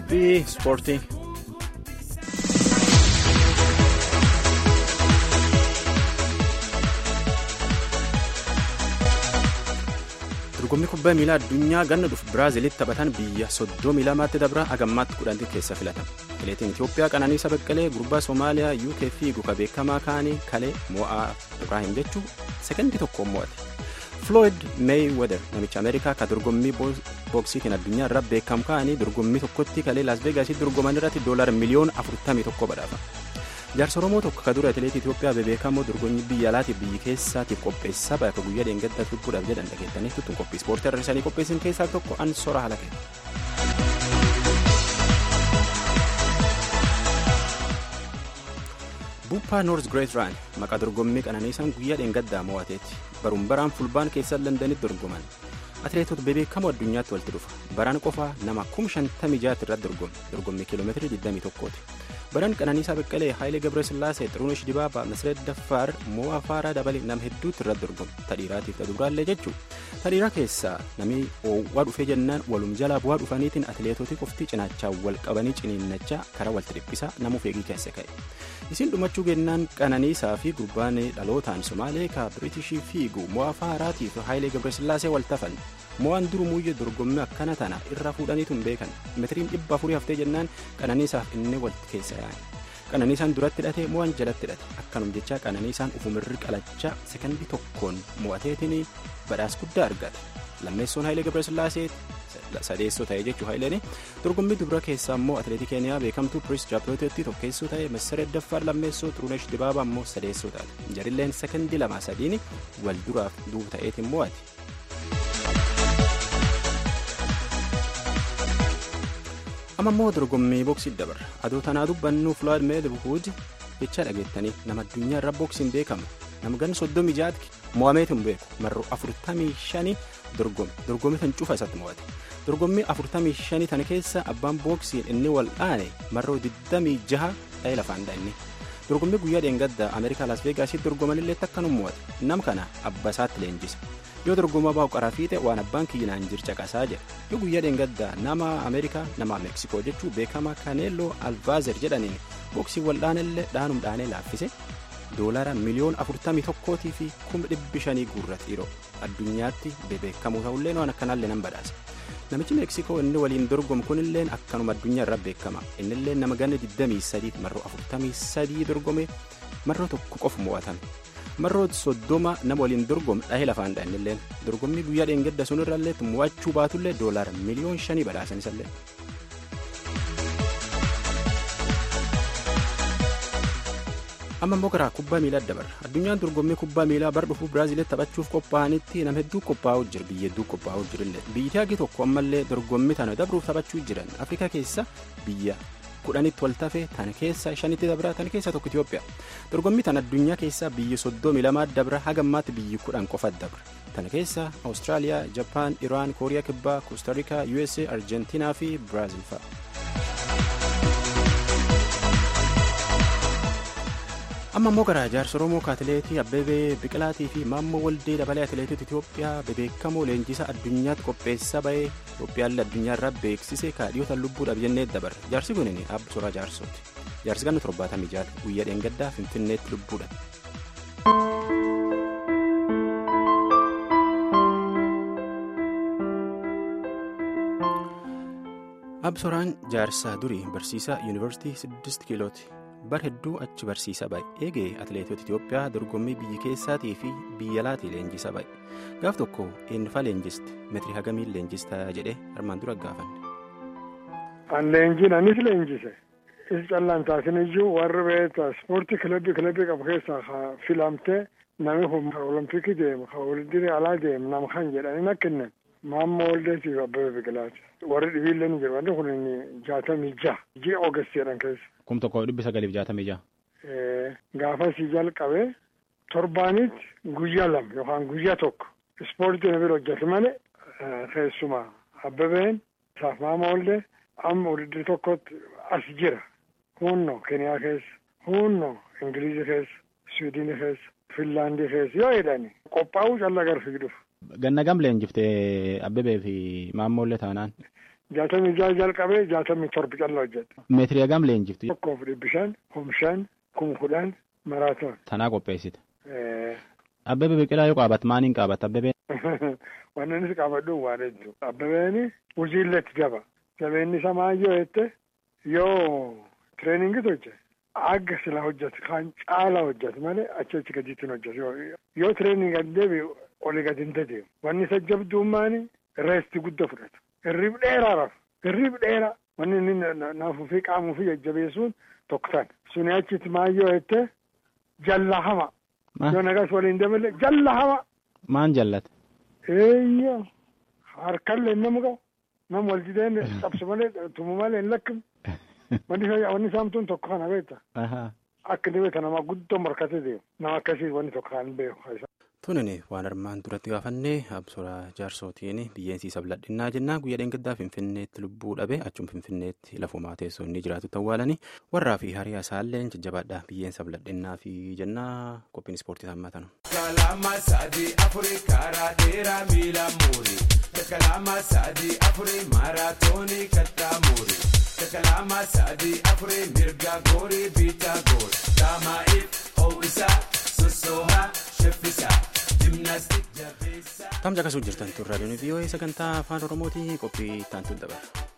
qophii ispoortii. dorgommii kubbaa miilaa addunyaa ganna dhufu biraazilitti taphatan biyya soddomii lamaatti dabra agammaatti kudhanti keessa filatama atileetiin itiyoophiyaa qananiisa beqqalee gurbaa soomaaliyaa uk fiigu ka beekamaa kaanii kalee mo'aa ibraahim jechuu sekondii tokkoon mo'ate floyd meeyiweeder namicha ameerikaa ka dorgommii booksiitiin addunyaa irra beekamu kaanii dorgommii tokkotti kalee laas veegaasitti dorgoman irratti doolar miliyoona 41 badhaafa jaarsa oromoo tokko ka dura atileetii itiyoophiyaa bebeekamoo dorgommii biyya alaatiif biyyi keessaatiif qopheessaa bakka guyyaa dheengadda turbuudhaaf jedhan dhageettanii tuttuun qophii ispoortii har'isanii qopheessin keessaa tokko an sora halake. buuphaa noors greet raan maqaa dorgommii qananiisaan guyyaa dheengaddaa mo'ateeti baruun baraan fulbaan keessa landanitti dorgoman atileetota bebeekamoo addunyaatti walitti dhufa baraan qofaa nama 56 irratti dorgome dorgommii kiiloomeetirii 21ti. baran qananiisaa beqqalee haayilee gabrasillaasee xirunesh dibaabaa masireet daffaar mo'aa faaraa dabalee nama hedduutti irratti dorgome tadhiiraatiif taduraallee jechuu tadhiiraa keessaa namni oowwaa dhufee jennaan walum jalaa bu'aa dhufaniitiin atileetoti qofti cinaachaa wal qabanii ciniinnachaa karaa walitti dhiphisaa namuuf eegii keessa ka'e isin dhumachuu gennaan qananiisaa fi gurbaan dhalootaan somaalee ka biriitishii fiigu mo'aa faaraatiif haayilee gabrasillaasee wal tafan mo'aan durumuuyye dorgommii akkana tana irra fuudhaniitu hin beekan metiriin dhibba afurii haftee jennaan qananiisaaf inni walitti keessa yaa'an qananiisaan duratti hidhate mo'aan jalatti hidhate akkanum jechaa qananiisaan ufumirri qalachaa sekondii tokkoon mo'ateetiin badhaasa guddaa argate lammeessoon haayilee gabrasillaasee sadeessoo ta'e jechuu haayileen dorgommii dubara keessaa immoo atileetii keeniyaa beekamtuu piriis jaapirootatti tokkeessoo ta'e masareet daffaar lammeessoo xurunesh dibaabaa immoo sadeessoo taate jarilleen sekondii lama sadiin wal duraaf duuba ta'eetiin mo'ate. amma immoo dorgommii booksii dabarra adoo tanaa dubbannu floyd meelbuud jecha dhageettanii nama addunyaa irra booksiin beekamu nama ganna soddomii jaatki mo'ameetu hin beeku marroo afurtamii shanii dorgomme dorgommii tan cufa isatti mo'ate dorgommii afurtamii shanii tana keessa abbaan booksiin inni wal dhaane marroo digdamii jaha dha'ee lafaan dha'inni dorgommii guyyaa dheengaddaa ameerikaa las veegaasitti dorgomanillee takkanum mo'ate nam kana abba isaatti leenjisa yoo dorgomaa baa'u qaraa fiixe waan abbaan kiyyinaan jir caqasaa jira yoo guyyaa dheengaddaa nama ameerikaa nama meeksikoo jechuu beekamaa kaneelloo alvaazer jedhaniin booksii wal'aanillee dhaanum dhaanee laaffise doolara miliyoona afurtamii tokkootii fi kuma dhibbi shanii guurra xiiroo addunyaatti bebeekamuu ta'ullee waan akkanaallee nan badhaasa namichi meeksikoo inni waliin dorgomu kunilleen akkanuma addunyaa irra beekama innillee nama ganna 23 marroo 43 dorgome marroo tokko qofa mo'atame. marroo soddoma nama waliin dorgomu dhahee lafaan dha'inilleen dorgommii guyyaa dheengadda sun irrallee mo'achuu baatullee doolaara miliyoon shanii badhaasan isallee. amma immoo karaa kubbaa miilaa dabarra addunyaan dorgommii kubbaa miilaa bara dhufuu biraaziilitti taphachuuf qophaa'anitti nama hedduu qophaa'uu jira biyya hedduu qophaa'uu jirillee biyyi hagi tokko ammallee dorgommii tana dabruuf taphachuu jiran afrikaa keessa biyya kudhanitti wal tafe tana keessa shanitti dabra tana keessa tokko Itoophiyaa dorgommii tana addunyaa keessaa biyyi soddomii lamaa dabra hagammaatti biyyi kudhan qofa dabra tana keessa Awustiraaliyaa, Jappaan, Iraan, Kooriyaa Kibbaa, Koostariikaa, USA, Arjentiinaa fi Biraaziil fa'a. amma immoo gara jaarsa oromoo atileetii abbebee biqilaatii fi maammoo waldee dabalee atileetota itiyoophiyaa bebeekamoo leenjisa addunyaatti qopheessaa bahee itiyoophiyaallee addunyaa irraa beeksise kaadhiyoota lubbuudhaaf jennee dabarre jaarsi kun abba soraa jaarsooti jaarsi ganna torbaatamii jaata guyyaa dheengaddaa finfinneetti lubbuudha. absoraan jaarsaa durii barsiisaa yuunivarsiitii 6 kiilooti. bar hedduu achi barsiisa ba'e eegee atileetota itiyoophiyaa dorgommii biyya keessaatii fi biyya alaatii leenjisa ba'e gaaf tokko eenyufaa leenjiste metiri hagamiin leenjistaa jedhee armaan dura gaafanne. an leenjiin anis leenjise is callaan taasin iyyuu warri beektaa ispoortii kilabii kilabii qabu keessaa filamtee namni kun olompikii deemu ka walitti alaa deemu nama kan jedhanii nakkinne maammoo waldeetiif abbabee biqilaati warri dhibiillee ni jiru wanti kun jaatamii jaha ji'a ogeessi jedhan keessa. kum tokko dhibbi sagaliif jaatamii jaha. gaafasii jalqabee torbaanitti guyyaa lama yookaan guyyaa tokko ispoortii na bira hojjetu malee keessumaa abbabeen isaaf maama oollee amma wuddii tokkotti as jira hunno keniyaa keessa hunno ingilizii keessa swiidinii keessa finlaandii keessa yoo jedhani qophaa'uu callaa gara fiigduuf. ganna gam leenjiftee abbabee fi maammoollee taanaan. jaatamii jaha jalqabee jaatamii torba callaa hojjedha. Meetirii hagam leenjiftu? Tokkoof dhibbi shan, kum shan, kum kudhan maraatoon. Tanaa qopheessite. Abbebe Biqilaa yoo qaabatu maaliin qaabata Abbebeen? Wanni inni qabadhu waan hedduu. Abbebeeni hojiilletti jaba. Jabeenni isaa maayyoo jette yoo tireeningii hojjete agga sila hojjetu kan caala hojjetu malee achi achi gadiitti hin hojjetu. Yoo tireeningii gadi deebi'u olii gadi hin dedeemu. Wanni isa jabdummaani reesti guddaa fudhatu. Hirrib dheeraa rafu. Hirrib dheeraa. Wanni inni naafuu fi qaamuu fi jajjabeessuun tokko sana. Suni achitti maayyoo jette jalla hama. Yoo nagas waliin dabale jalla hama. Maan jallate? Eeyya harkallee nama qabu. Nama wal dideen qabsu malee tumu malee hin lakkifne. Wanni saamtuun tokko kana beekta. Akka inni beekta nama guddoo morkatee deemu. Nama akkasii wanni tokko kan beeku. Tunini waan armaan duratti gaafannee absuraa jaarsootiin biyyeensi sabladhinnaa jennaa guyyaa dheengaddaa finfinneetti lubbuu dhabe achuma finfinneetti lafumaa teessoo inni jiraatu tawwaalanii warraa fi hariyaa isaallee jajjabaadha biyyeen sabladhinnaa fi jennaa qophiin ispoortii hammatanu. Kalama sadii afurii karaa dheeraa miila muurii kalama sadii afurii maaraatoonii kattaa muurii kalama sadii afurii mirga goorii biitaa goori daamaa'iif ho'isaa sossoohaa sheffisaa. Tamja akkasuu jirtan turraa doonii vii'oo'ee sagantaa afaan oromootii qophii taantuun dabarra.